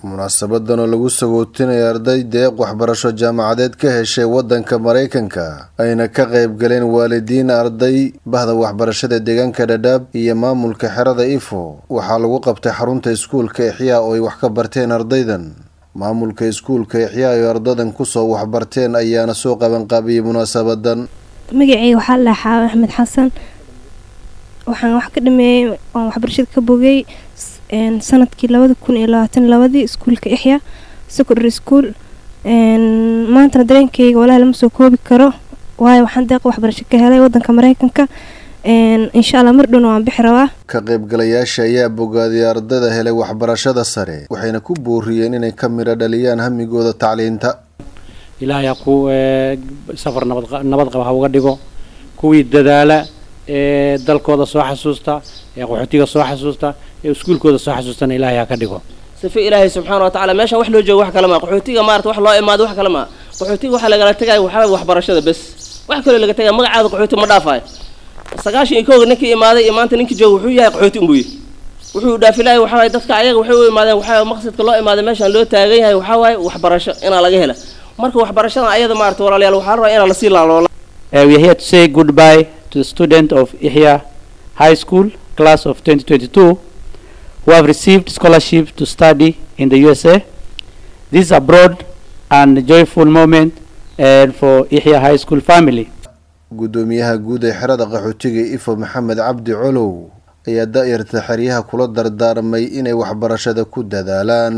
munaasabadan oo lagu sagootinaya arday deeq waxbarasho jaamacadeed ka heshay waddanka maraykanka ayna ka qayb galeen waalidiin arday bahda waxbarashada deegaanka dhadhaab iyo maamulka xerada ifo waxaa lagu qabtay xarunta iskuulka exyaa oo ay wax ka barteen ardaydan maamulka iskuulka exyaa ay ardadan kusoo waxbarteen ayaana soo qabanqaabiyey munaasabadan magaceyga waxaa la dhahaa axmed xasan waxaan wax ka dhameeyey waan waxbarashada ka bogay sanadkii labada kun iyo labaatan labadii iskuulka ixya secondary school maantana dareenkeyga walahi lama soo koobi karo waayo waxaan deeqa waxbarasho ka helay wadanka mareykanka insha allah mar dhowna waan bixi rabaa ka qaybgalayaasha ayaa bogaaday ardayda helay waxbarashada sare waxayna ku booriyeen inay ka midho dhaliyaan hamigooda tacliinta ilaahay ha ku safar nabad qaba ha uga dhigo kuwii dadaala ee dalkooda soo xasuusta ee qaxootiga soo xasuusta ee iskuulkooda soo xasuustana ilaahay ha ka dhigo sifa ilaahay subxaana watacaala meesha wax loo joogo wax kale maa qaxootiga maarata wax loo imaado wax kale maa qaxootiga waxaa lagala tegaya waxaa waxbarashada bes wax kaloo laga tegaya magacaada qaxooti ma dhaafayo sagaashan iyo kooga ninkii imaaday iyo maanta ninkii jooga wuxuu yahay qaxooti unbuu yahay wuxuu dhaafilahay waxaa waye dadka ayaga waxay u imaadeen waxaa maqsadka loo imaaday meeshaan loo taagan yahay waxaa waaye waxbarasho inaa laga hela marka waxbarashadan ayada maarata walaalayaal waxaa rabaa inaa lasii laaloola Uh, we are here to say goodbye to the student of Ihya High School, class of 2022, who have received scholarship to study in the USA. This is a broad and joyful moment uh, for Ihya High School family. guddoomiyaha guud ee xerada qaxootiga ifo maxamed cabdi colow ayaa da-yarta xeryaha kula dardaarmay inay waxbarashada ku dadaalaan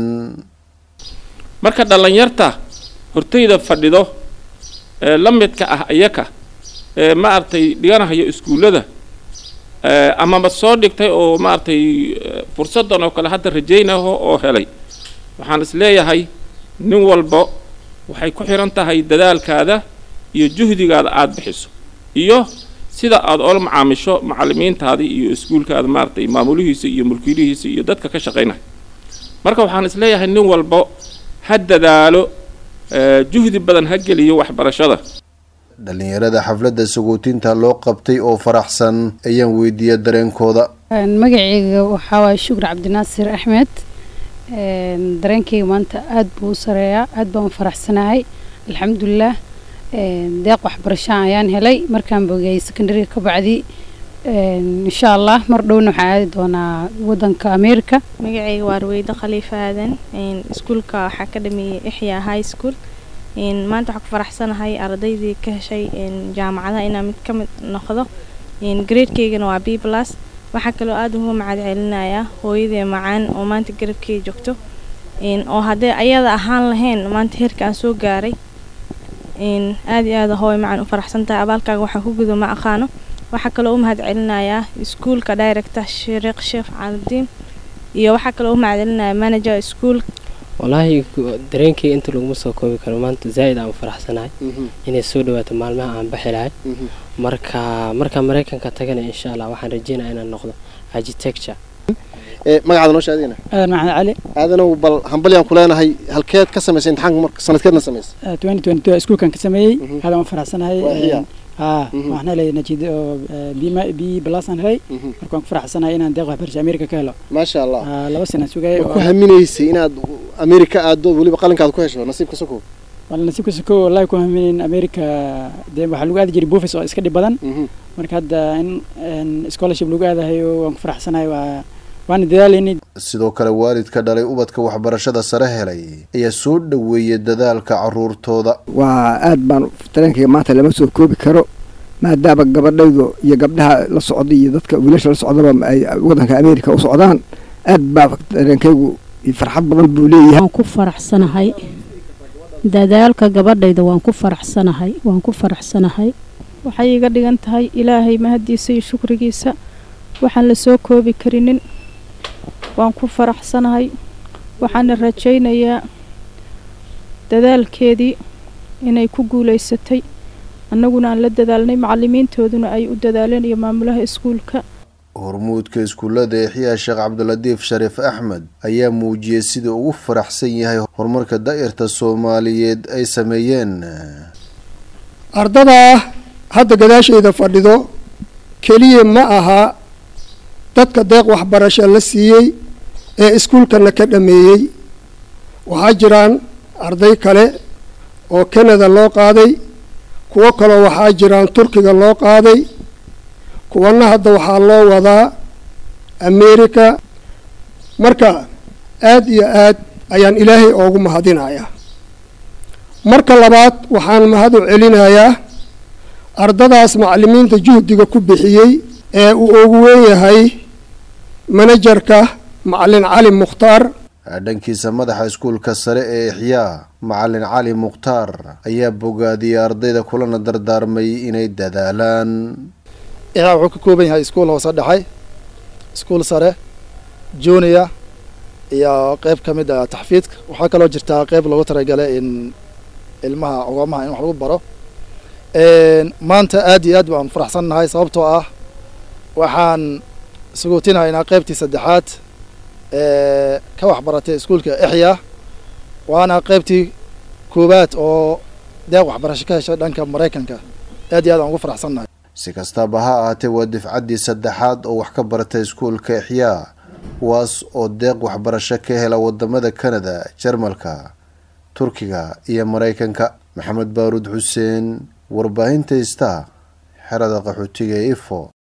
marka dhallinyarta hortayda fadhido ee la midka ah iyaka ee maaragtay dhiganahayo iskuullada amaba soo dhigtay oo maaragtay fursaddan oo kale hadda rajaynaho oo helay waxaan is leeyahay nin walba waxay ku xihan tahay dadaalkaada iyo juhdigaada aada bixiso iyo sida aada oola macaamisho macallimiintaadii iyo iskuulkaada maaragtay maamulihiisa iyo mulkiilihiisa iyo dadka ka shaqaynaya marka waxaan is leeyahay nin walba ha dadaalo juhdi badan ha geliyo waxbarashada dhalinyarada xafladda sagootinta loo qabtay oo faraxsan ayaan weydiiyay dareenkooda magaceyga waxaa waaye shukur cabdinaasir axmed dareenkeyga maanta aada buu u sareeyaa aada baan u faraxsanahay alxamdulilah deeq waxbarashaan ayaan helay markaan bogeyay secondariga ka bacdi insha allah mar dhowna waxaan aadi doonaa wadanka america magaceyga waa ruweydo khaliifa aadan iskuulka waxaa ka dhameeyey ixya high school maanta waxaa ku faraxsanahay ardaydii ka heshay jaamacadaha inaa mid ka mid noqdo gradekeygana waa b plus waxaa kaloo aada ugu macad celinayaa hooyadee macaan oo maanta garabkeeda joogto oo haddee ayada ahaan lahayn maanta heerka aan soo gaaray aada iyo aada hooy macaan u faraxsan tahay abaalkaaga waxaa ku gudo ma aqaano waxaa kaloo u mahad celinayaa iskuulka director shariiq sheekh calidiin iyo waxaa kaloo u mahad celinaya manager school wallaahi dareenkeyga inta laguma soo koobi karo maanta zaa'id aan u faraxsanahay inay soo dhawaato maalmaha aan baxi lahay marka marka maraykanka tagana insha allah waxaan rajeynaya inaan noqdo architecture magacaada noo sheegayna aadan maxamed cali aadanow bal hambalyaan ku leenahay halkeed ka samaysay imtixaanka marka sanadkeedna samaysay twenty twenty two iskuulkan ka sameeyey aadaan u faraxsanahay haa waxaan helay najiid oo bima b plus aan helay marka waan ku faraxsanahay inaan deeq waxbarasho america ka helo maasha allah laba sana sugay ku haminaysay inaad america aado weliba qalinkaada ku hesho nasiibka sokow wala nasiibka sokow wallahi ku haminayn america dee waxaa lagu aadi jiray buufis oo iska dhib badan marka hadda in scholarship lagu aadahayo waan ku faraxsanahay waa waana dadaalayni sidoo kale waalidka dhalay ubadka waxbarashada sare helay ayaa soo dhoweeyay dadaalka caruurtooda waa aad baan dareenkayga maanta lama soo koobi karo maadaama gabadhaydu iyo gabdhaha la socda iyo dadka wiilasha la socdaba ay wadanka america u socdaan aad baa dareenkaygu farxad badan buu leeyahay waan ku faraxsanahay dadaalka gabadhayda waan ku faraxsanahay waan ku faraxsanahay waxay iga dhigan tahay ilaahay mahadiisa iyo shukrigiisa waxaan la soo koobi karinin waan ku faraxsanahay waxaana rajaynayaa dadaalkeedii inay ku guulaysatay annaguna aan la dadaalnay macallimiintooduna ay u dadaaleen iyo maamulaha iskuulka hormuudka iskuullada exyaa sheekh cabdilatiif shariif axmed ayaa muujiyey sidai ugu faraxsan yahay horumarka daa'irta soomaaliyeed ay sameeyeen ardadaa hadda gadaashayda fadhido keliya ma aha dadka deeq waxbarasho la siiyey ee iskuulkana ka dhameeyey waxaa jiraan arday kale oo canada loo qaaday kuwo kaloo waxaa jiraan turkiga loo qaaday kuwana hadda waxaa loo wadaa america marka aad iyo aad ayaan ilaahay oogu mahadinayaa marka labaad waxaan mahad u celinayaa ardadaas macallimiinta juhdiga ku bixiyey ee uu ugu weyn yahay manajarka macallin cali mukhtaar dhankiisa madaxa iskuulka sare ee ixyaa macallin cali mukhtaar ayaa bogaadiyey ardayda kulana dardaarmay inay dadaalaan ixyaa wuxuu ka kooban yahay iskuul hoose dhexay iskuul sare junior iyo qeyb ka mid ah taxfiidka waxaa kaloo jirtaa qeyb loogu talagalay in ilmaha ogoomaha in wax lagu baro maanta aad iyo aad baan faraxsan nahay sababtoo ah waxaan suguutinahaynaa qeybtii saddexaad ee ka waxbaratay iskuulka ixya waana qeybtii koowaad oo deeq waxbarasho ka heshay dhanka maraykanka aad iyo aad aan ugu faraxsan nahay si kastaba ha ahaatee waa difcaddii saddexaad oo wax ka baratay iskuulka ixyaa kuwaas oo deeq waxbarasho ka hela wadamada canada jarmalka turkiga iyo maraykanka maxamed baaruud xuseen warbaahinta ista xerada qaxootiga ee ifo